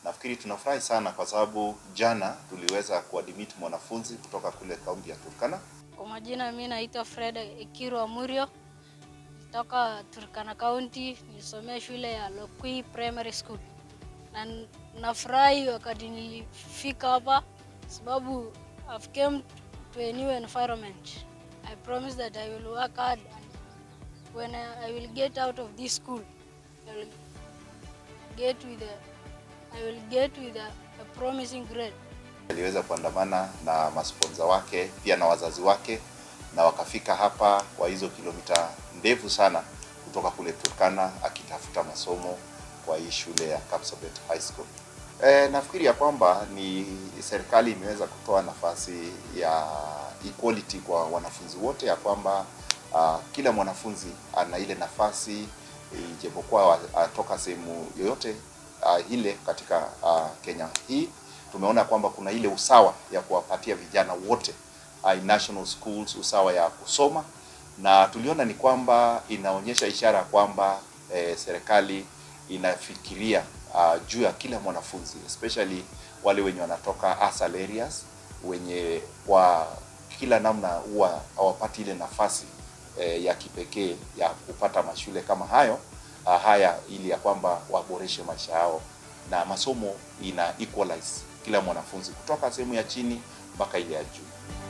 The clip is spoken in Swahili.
Nafikiri tunafurahi sana kwa sababu jana tuliweza kuadmit mwanafunzi kutoka kule kaunti ya Turkana. Kwa majina mi naitwa Fred Ekiru Amurio, toka Turkana County, nilisomea shule ya Lokui Primary School, na nafurahi wakati nilifika hapa sababu I've came to a new environment. I promise that I will work hard and when I, I will get out of this school, I will get with a, I will get with a, a promising grade. Aliweza kuandamana na masponza wake pia na wazazi wake na wakafika hapa kwa hizo kilomita ndefu sana kutoka kule Turkana akitafuta masomo kwa hii shule ya Kapsabet High School. E, nafikiri ya kwamba ni serikali imeweza kutoa nafasi ya equality kwa wanafunzi wote, ya kwamba uh, kila mwanafunzi ana ile nafasi ijapokuwa atoka sehemu yoyote uh, ile katika uh, Kenya hii tumeona kwamba kuna ile usawa ya kuwapatia vijana wote uh, national schools usawa ya kusoma, na tuliona ni kwamba inaonyesha ishara kwamba eh, serikali inafikiria uh, juu ya kila mwanafunzi especially wale wenye wanatoka asal areas wenye kwa kila namna huwa hawapati ile nafasi eh, ya kipekee ya kupata mashule kama hayo uh, haya ili ya kwamba waboreshe maisha yao na masomo ina equalize kila mwanafunzi kutoka sehemu ya chini mpaka ile ya juu.